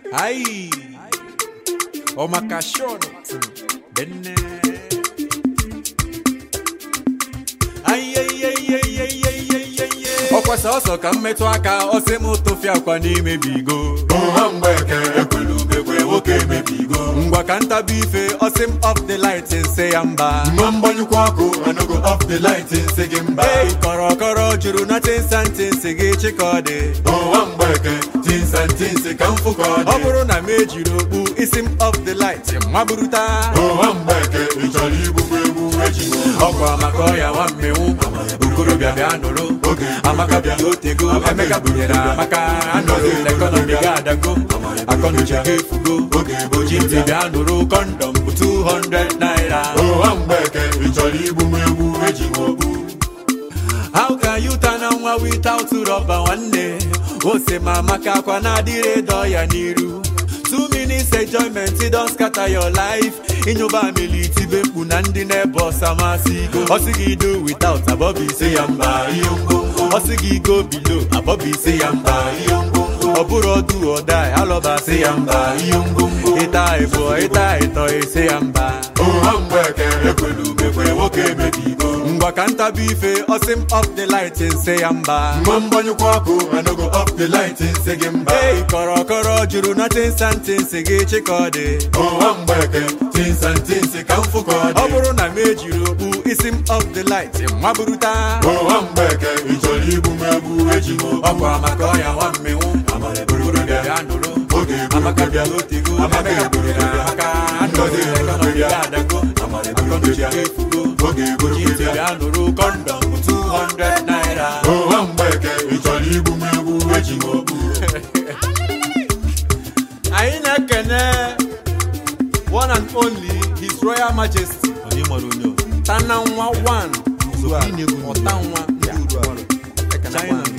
Ai, o makashono benne. Ai, ai, ai, ai, ai, ai, ai, ai, ai. ọkwa sọsọ ka m metụ aka ọsị m tụfịa akwa n'imebigo ụha mgbeke ekwelu ugegbe nwoke emebigo ngwa ka ntabi ife ọsị m off the light nse ya mba mma mgbanyụkwa ọkụ anogo off the light nsị gị mba ei kọrọkọrọ juru na tinsanti nsị gị chịkọdị ụha mgbeke tinsa ntinsi ka mfụ ka ọ ọ dị bụrụ na m ejiri okpu isi m off the light maburuta ụha mgbeke ị chọrọ igbu m egbu eji m ọkwa maka ọya nwa mmenwu okorobịa bịa nụrụ Oge amaka bịa otego emeka bunyere amaka anọghị n'ekọnọmi ga adago akọnuche ga efugo Oge oji ntị bịa nụrụ kọndọm bụ 200 naira ụha mgbeke ị chọrọ igbu m egbu eji m okpu how can you turn on nwa without rọba nwanne ose ma amaka akwa na-adịrị dọ ya n'iru two minutes enjoyment don scatter your life ịnyụba amili tibe mkpu na ndị na-ebe ọsa masị igo ọsị gị do without abọbụ ise ya mba ihe ngwongwo ọsị gị go bilo abọbụ ise ya mba ihe ngwongwo ọ bụrụ ọdụ ọda alọba sị ya mba ihe ngwongwo ịta ịbụọ ịta ịtọ ise ya mba ụha mgbeke ekwelu ugegbe nwoke emebigo ngwa ka ntabi ife ọsị m off the light nse ya mba mma mgbanyụkwa ọkụ anogo off the light nsị gị mba ei kọrọkọrọ juru na tinsanti nsị gị chịkọdị ụha mgbeke tinsa ntinsi ka mfụ ka ọ ọ dị bụrụ na m ejiri okpu isi m off the light maburuta ụha mgbeke ị chọrọ igbu m egbu eji m okpu ọkwa maka ọya nwa mmenwu okorobịa bịa nụrụ Oge egburu amaka bịa otego Amaka emeka egburu bunyere bịa. amaka anọghị ekọnọmi ga adago akọnuche ga efugo Oge egburu oji ntị bịa. bịa nụrụ kọndọm bụ 200 naira ụha mgbeke ị chọrọ igbu m egbu eji m okpu anyị na-ekene one and only his royal majesty tana nwa one ọta nwa ndị China